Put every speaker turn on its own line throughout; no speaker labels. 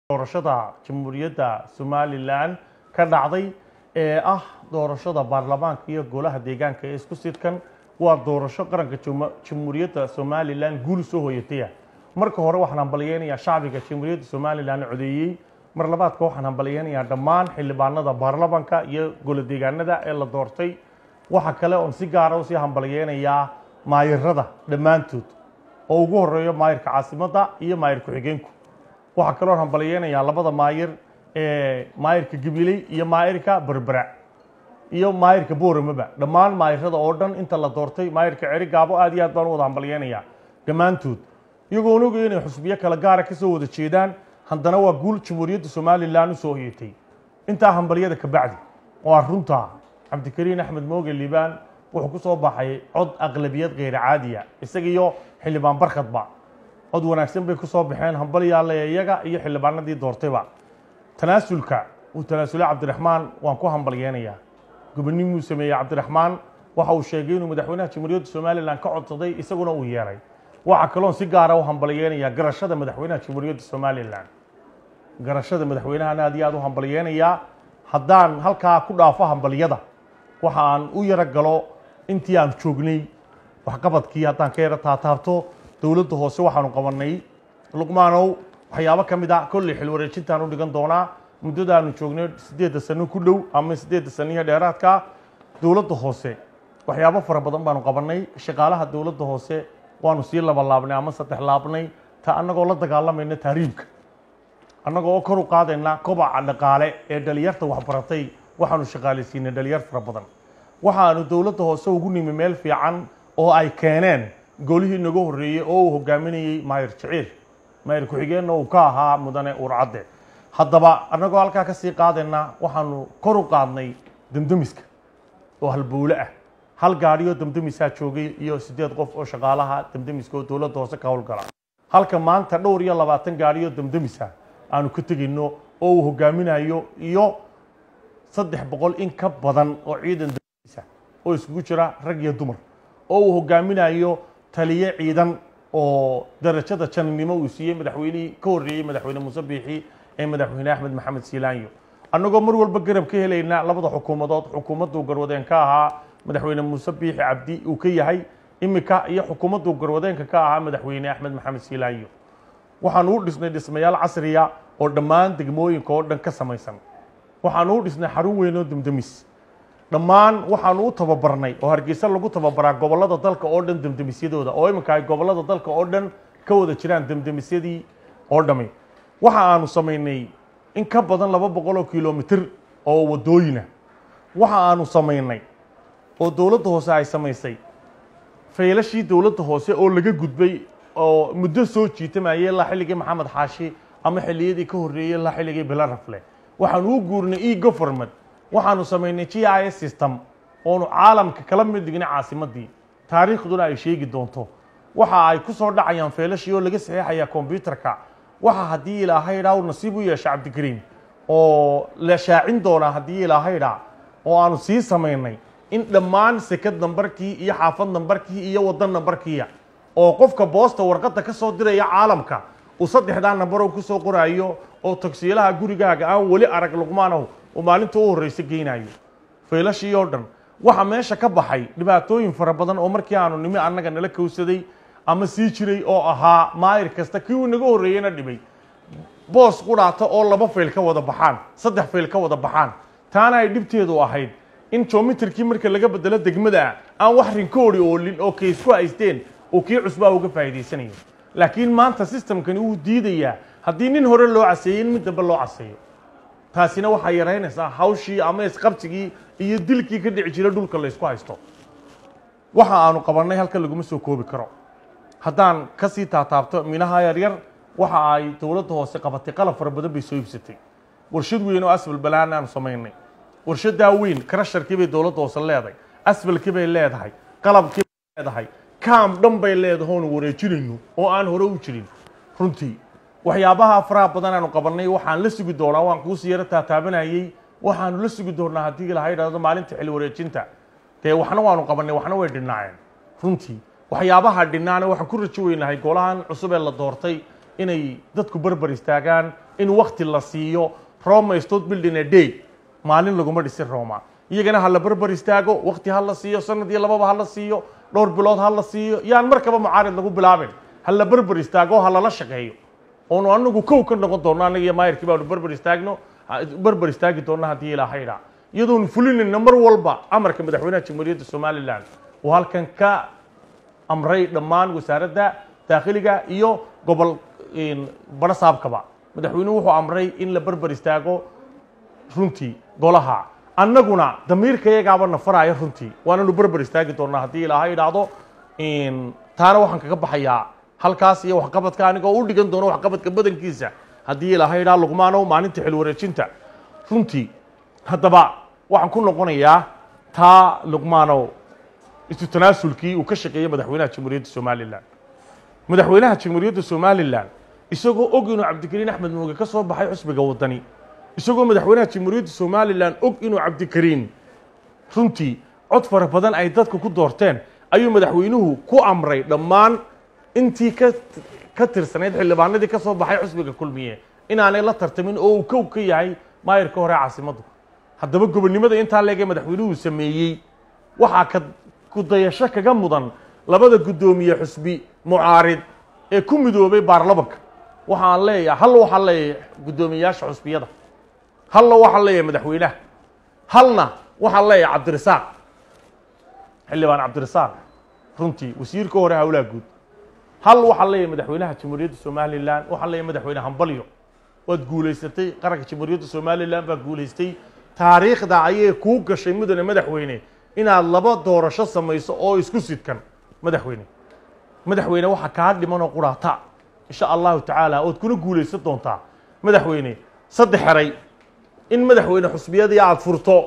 doorashada jamhuuriyadda somalilan ka dhacday ee ah doorashada baarlamaanka iyo golaha deegaanka ee isku sidkan waa doorasho qaranka juma- jamhuuriyadda somalilan guul soo hoyataya marka hore waxaan hambalyeynayaa shacbiga jamhuuriyadda somalilan codeeyey mar labaadka waxaan hambalyeynayaa dhammaan xildhibaanada baarlamaanka iyo golo deegaanada ee la doortay waxa kale oon si gaara usii hambalyeynayaa maayirada dhammaantood oo ugu horeeyo maayirka caasimadda iyo maayir ku-xigeenku waxaa kaloo hambalyeynayaa labada maayir ee maayirka gabiley iyo maayirka berbera iyo maayirka booramaba dhammaan maayirada oo dhan inta la doortay maayirka ceri gaabo aad iyo aad baan u wada hambalyeynayaa dhammaantood iyagoon ogayo inay xusbiyo kale gaara ka soo wada jeedaan haddana waa guul jamhuuriyadda somalilan u soo hoyatay intaa hambalyada ka bacdi waa runtaa cabdikariin axmed mooge liibaan wuxuu ku soo baxay cod aqlabiyad kheyra caadiya isaga iyo xildhibaan barkhadba cod wanaagsan bay ku soo baxeen hambalyaale iyaga iyo xildhibaanadii doortayba tanaasulka uu tanaasulay cabdiraxmaan waan ku hambalyeynayaa gobonimuu sameeyey cabdiraxmaan waxa uu sheegay inuu madaxweynaha jamhuuriyadda somalilan ka codsaday isaguna uu yeeray waxaa kaloon si gaara u hambalyeynayaa garashada madaxweynaha jamhuuriyadda somalilan garashada madaxweynahan aad iyo aad u hambalyeynayaa haddaan halkaa ku dhaafo hambalyada waxa aan u yaro galo intii aan joognay waxqabadkii haddaan ka yaro taataabto dowladda hoose waxaanu qabanay luqmaanow waxyaabo ka mid ah kolley xil wareejintaan u dhigan doonaa muddadaanu joognay siddeedda sano ku dhow ama siddeedda saniyo dheeraadka dowladda hoose waxyaabo fara badan baanu qabanay shaqaalaha dowladda hoose waanu sii laba laabnay ama saddex laabnay ta annagoo la dagaalamayna tahriibka annagoo oo kor u qaadayna kobaca dhaqaale ee dhalinyarta waxbaratay waxaanu shaqaalaysiinay dhalinyar fara badan waxaanu dowladda hoose ugu nimi meel fiican oo ay keeneen golihii naga horreeyey oo uu hogaaminayey maayir jiciir maayir ku-xigeenna uu ka ahaa mudane uurcadde haddaba annagoo halkaa ka sii qaadayna waxaanu kor u qaadnay demdemiska oo halbowle ah hal gaadhiyoo demdemisaa joogay iyo siddeed qof oo shaqaalaha demdemiska oo dowladda hoose ka howlgala halka maanta dhowr iyo labaatan gaadhiyoo demdemisa aanu ka tegayno oo uu hogaaminayo iyo saddex boqol in ka badan oo ciidan demdemisa oo iskugu jira rag iyo dumar oo uu hogaaminayo taliye ciidan oo darajada janinimo uu siiyey madaxweynihii ka horreeyey madaxweyne muuse biixi ee madaxweyne axmed maxamed siilaanyo annagoo mar walba garab ka helayna labada xukuumadood xukuumadduu garwadeen ka ahaa madaxweyne muuse biixi cabdi uu ka yahay imika iyo xukuumadduu garwadeenka ka ahaa madaxweyne axmed maxamed siilaanyo waxaanu u dhisnay dhismayaal casriya oo dhammaan degmooyinka oo dhan ka samaysan waxaanu u dhisnay xarun weyn oo demdemis dhammaan waxaanu u tababarnay oo hargeysa lagu tababaraa gobollada dalka oo dhan demdemisyadooda oo iminka ay gobollada dalka oo dhan ka wada jiraan demdemisyadii oo dhami waxa aanu samaynay in ka badan laba boqol oo kilomitir oo wadooyina waxa aanu samaynay oo dowladda hoose ay samaysay faylashii dowladda hoose oo laga gudbay oo muddo soo jiitamayay ilaa xilligii maxamed xaashi ama xilliyadii ka horreeyey ilaa xilligii bilarafle waxaanu u guurnay e government waxaanu samaynay g i s system oonu caalamka kala mid dhignay caasimaddii taariikhduna ay sheegi doonto waxa ay ku soo dhacayaan feelashii oo laga saxeexayaa kombyutarka waxa haddii ilaahay dhaa uu nasiib u yeesha cabdikariim oo la shaacin doonaa haddii ilaahay dhaa oo aanu sii samaynay in dhammaan sekad nambarkii iyo xaafad nambarkii iyo waddan nambarkiiya oo qofka boosta warqadda ka soo diraya caalamka uu saddexdaa nambarow ku soo qoraayo oo tagsiilaha gurigaaga aan weli arag luqmaanow uu maalinta u horreysa geynayo faylashii oo dhan waxa meesha ka baxay dhibaatooyin fara badan oo markii aanu nimi annaga nala kowsaday ama sii jiray oo ahaa maayir kasta kii uu naga horreeyeyna dhibay boos qudhaata oo laba fayl ka wada baxaan saddex fayl ka wada baxaan taana ay dhibteedu ahayd in jomitarkii marka laga bedelo degmada aan wax rinkoori oolin oo kay isku haysteen oo kii cusbaa uga faa'iidaysanayo laakiin maanta systemkani wuu diidayaa haddii nin hore loo caseeyey in mid dambe loo caseeyo taasina waxaa yaraynaysaa hawshii ama isqabsigii iyo dilkii ka dhici jira dhulka la ysku haysto waxa aanu qabannay halka laguma soo koobi karo haddaan ka sii taataabto minaha yaryar waxa ay dowladda hoose qabatay qalab fara badan bay soo iibsatay warshad weyn oo asfal balaan aanu samaynay warshadaa weyn karasharkii bay dowladda hoose leedahay asfalkii bay leedahay qalabkii bay leedahay kaam dhan bay leedahay oonu wareejinayno oo aan hore u jirin runtii waxyaabaha faraha badan aanu qabannay waxaan la sugi doonaa waan kuusii yaro taataabanayey waxaanu la sugi doonaa haddii ilaha idhahdo maalinta xil wareejinta dee waxna waanu qabannay waxna way dhinaaceen runtii waxyaabaha dhinaana waxaan ku rajo weynahay golahan cusub ee la doortay inay dadku barbar istaagaan in wakti la siiyo roma is not building a day maalin laguma dhisin roma iyagana ha la barbar istaago wakti ha la siiyo sanad iyo lababa ha la siiyo dhowr bilood ha la siiyo yaan markaba mucaarid lagu bilaabin ha la barbar istaago ha lala shaqeeyo oonu anagu kow ka noqon doonno anaga iyo maayarkii baanu barbar istaagno ha- barbar istaagi doonna haddii ilaahay dhaa iyadoonu fulinayna mar walba amarka madaxweynaha jamhuuriyadda somalilan uu halkan ka amray dhammaan wasaaradda daakhiliga iyo gobol baro saabkaba madaxweynuhu wuxuu amray in la barbar istaago runtii golaha annaguna damiirka iyagaaba nafaraya runtii waananu barbar istaagi doonaa haddii ilaahay idhaahdo taana waxaan kaga baxayaa halkaas iyo waxqabadka anigoo u dhigan doono waxqabadka badankiisa haddii ilaahay idhaa luqmaanow maalinta xil wareejinta runtii haddaba waxaan ku noqonayaa taa luqmaanow isu tanaasulkii uu ka shaqeeyey madaxweynaha jamhuuriyadda somalilan madaxweynaha jamhuuriyadda somalilan isagoo og inuu cabdikariin axmed muuge ka soo baxay xusbiga waddani isagoo madaxweynaha jamhuuriyadda somalilan og inuu cabdikariin runtii cod fara badan ay dadku ku doorteen ayuu madaxweynuhu ku amray dhammaan intii ka ka tirsanayd xildhibaanadii ka soo baxay xusbiga kulmiye inaanay la tartamin oo uu kow ka yahay maayirka hore caasimaddu haddaba gobonnimada intaa leegee madaxweynuhu sameeyey waxaa ka kudayasho kaga mudan labada guddoomiye xusbi mucaarid ee ku midoobay baarlamanka waxaan leeyahay hal waxaan leeyahay guddoomiyeyaasha xusbiyada halna waxaan leeyahay madaxweynaha halna waxaan leeyahay cabdirasaaq xildhibaan cabdirasaaq runtii wasiirka hore howlaha guud hal waxaan leeyahay madaxweynaha jamhuuriyadda somalilan waxaan leeyahay madaxweyne hambalyo waad guulaysatay qaranka jamhuuriyadda somalilan baa guulaystay taariikhda ayay kuu gashay mudane madaxweyne inaad laba doorasho samayso oo isku sidkan madaxweyne madaxweyne waxaa kaa dhimanoo quraata insha allahu tacaala ood kuna guulaysan doontaa madaxweyne saddex xeray in madaxweyne xusbiyadii aad furto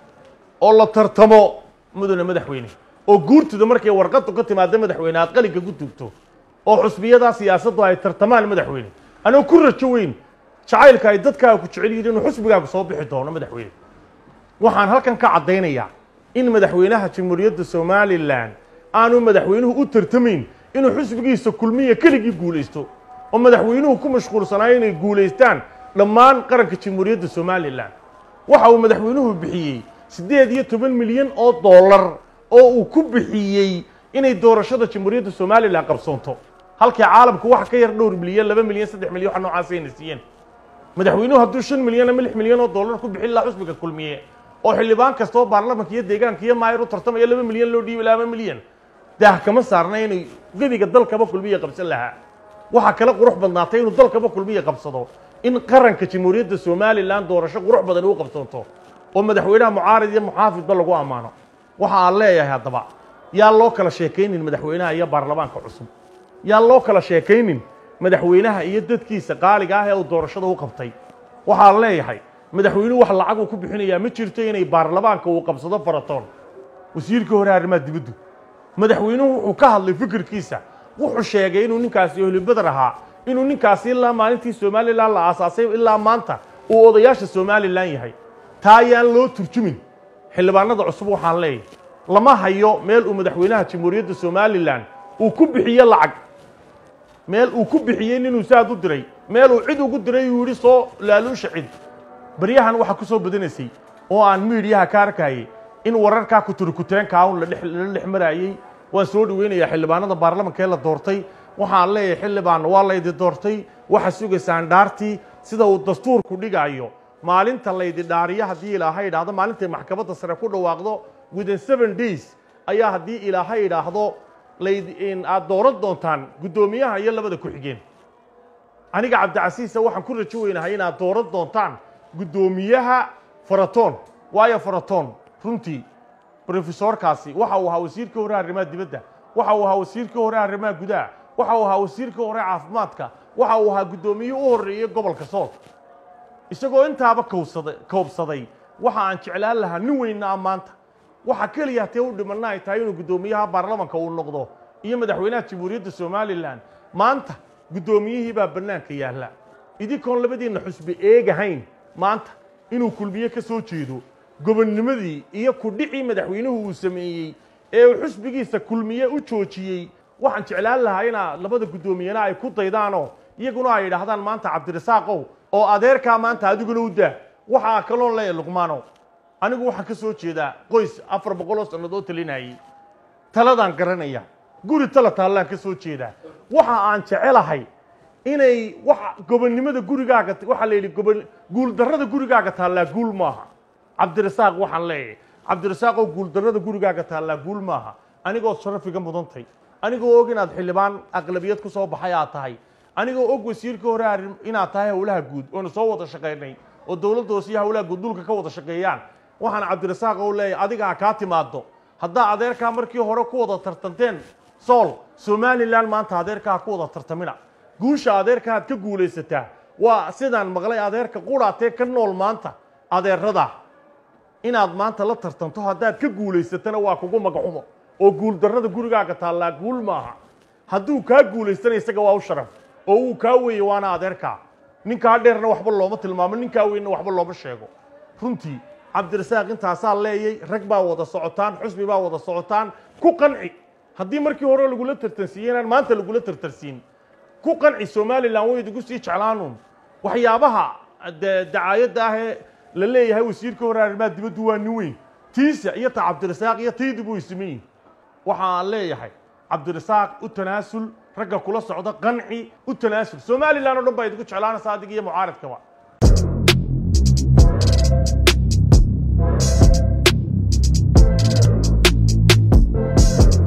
oo la tartamo mudane madaxweyne oo guurtida markay warqadu ka timaado madaxweyne aad qalinka ku tugto oo xusbiyadaa siyaasaddu ay tartamaan madaxweyne anoo ku rajo weyn jacaylka ay dadkaaga ku jecel yihiin inuu xusbigaagu soo bixi doono madaxweyne waxaan halkan ka caddaynayaa in madaxweynaha jamhuuriyadda somalilan aanu madaxweynuhu u tartamayn inuu xusbigiisa kulmiya keligii guulaysto oo madaxweynuhu ku mashquulsanaayo inay guulaystaan dhammaan qaranka jamhuuriyadda somalilan waxa uu madaxweynuhu bixiyey siddeed iyo toban milyan oo dollar oo uu ku bixiyey inay doorashada jamhuuriyadda somalilan qabsoonto halkii caalamku wax ka yar dhowr milyan laba milyan saddex milyan waxa noocaasayna siiyeen madaxweynuhu hadduu shan milyan ama lix milyan oo dollar ku bixin lahaa xusbiga kulmiye oo xildhibaan kasta oo baarlamanka iyo deegaanka iyo maayir u tartamaya laba milyan loo dhiibi lahaa ama milyan daah kama saarna inay gebiga dalkaba kulmiya qabsan lahaa waxaa kale qurux badnaatay inuu dalkaba kulmiya qabsado in qaranka jamhuuriyadda somalilan doorasho qurux badan u qabsoonto oo madaxweynaha mucaarid iyo muxaafidba lagu ammaano waxa aan leeyahay haddaba yaa loo kala sheekaynin madaxweynaha iyo baarlamaanka cusub yaa loo kala sheekaynin madaxweynaha iyo dadkiisa qaaliga ah ee uu doorashada u qabtay waxaan leeyahay madaxweynuhu wax lacag uu ku bixinayaa ma jirto inay baarlamaanka uu qabsado faratoon wasiirkii hore arrimaha dibaddu madaxweynuhu wuxuu ka hadlay fikirkiisa wuxuu sheegay inuu ninkaasi holibadar ahaa inuu ninkaasi ilaa maalintii somalilan la aasaasay ilaa maanta uu odayaasha somalilan yahay taa ayaan loo turjumin xildhibaanada cusub waxaan leeyahay lama hayo meel uu madaxweynaha jamhuuriyadda somalilan uu ku bixiyo lacag meel uu ku bixiyey ninuu saad u diray meel uu cid ugu diray uu yidhi soo laaluusha cid baryahan waxaa ku soo badanaysay oo aan miidhiyaha ka arkayay in wararkaa kuturikutireenkaa un la dhex maraayey waan soo dhaweynayaa xildhibaanada baarlamanka ee la doortay waxaan leeyahay xildhibaan waa laydi doortay waxa sugaysaan dhaartii sida uu dastuurku dhigaayo maalinta laydi dhaariyo haddii ilaahay idhaahdo maalintay maxkamadda sare ku dhawaaqdo within seven days ayaa haddii ilaahay idhaahdo layd aad dooran doontaan guddoomiyaha iyo labada ku-xigeen aniga cabdicasiisa waxaan ku rajo weynahay inaad dooran doontaan guddoomiyaha faratoon waayo faratoon runtii brofesorkaasi waxa uu ahaa wasiirkii hore arrimaha dibadda waxa uu ahaa wasiirkii hore arrimaha gudaha waxa uu ahaa wasiirkii hore caafimaadka waxa uu ahaa guddoomiyihii u horreeyey gobolka sool isagoo intaaba kowsaday koobsaday waxa aan jeclaan lahaa nin weynna a maanta waxa keliya hatee u dhimanna ay tahay inuu guddoomiyaha baarlamanka uu noqdo iyo madaxweynaha jamhuuriyadda somalilan maanta guddoomiyihii baa bannaanka yaalla idinkoon labadiinna xusbi eegahayn maanta inuu kulmiye ka soo jeedo gobonnimadii iyo kudhicii madaxweynuhu uu sameeyey ee uu xusbigiisa kulmiye u joojiyey waxaan jeclaan lahaa inaa labada guddoomiyena ay ku daydaanoo iyaguna ay yidhaahdaan maanta cabdirasaaqow oo adeerkaa maanta adiguna u daa waxaa kaloon leeyahay luqmaanow anigu waxaan ka soo jeedaa qoys afar boqol oo sannadood talinayay taladaan garanaya guri tala taallaan ka soo jeedaa waxa aan jecelahay inay waxa gobonnimada gurigaaga waxaa la yidhi gobo guuldarrada gurigaaga taallaa guul maaha cabdirasaaq waxaan leeyahay cabdirasaaqoo guuldarrada gurigaaga taallaa guul maaha anigood sharafiga mudantay anigoo og inaad xildhibaan aqlabiyad ku soo baxay aad tahay anigoo og wasiirka hore arrin inaad tahay howlaha guud oona soo wada shaqaynay oo dowladda hoose iyo howlaha guud dhulka ka wada shaqeeyaan waxaan cabdirasaaq oo leeyahay adigaa kaa timaado haddaa adeerkaa markii hore ku wada tartanteen sool somalilan maanta adeerkaa ku wada tartamina guusha adeerka aad ka guulaysataa waa sidaan maqlay adeerka quraatee ka nool maanta adeerada inaad maanta la tartanto haddaad ka guulaysatana waa kugu magaxumo oo guuldarrada gurigaaga taallaa guul maaha hadduu kaa guulaystana isaga waa u sharaf oo uu kaa weeye waana adeerkaa ninkaa dheerna waxba looma tilmaamo ninkaa weynna waxba looma sheego runtii cabdirasaaq intaasaa leeyay rag baa wada socotaan xusbi baa wada socotaan ku qanci haddii markii hore lagula tartansiiyey inaan maanta lagula tartansiin ku qanci somalilan way idigu sii jeclaanuun waxyaabaha de dacaayadda ah ee la leeyahay wasiirka hore arrimaha dibaddu waa nin weyn tiisa iyo ta cabdirasaaq iyo taydibu way siman yihin waxa aan leeyahay cabdirasaaq u tanaasul ragga kula socda qanci u tanaasul somalilan oo dhan baa idigu jeclaanaysa adig iyo mucaaradkaba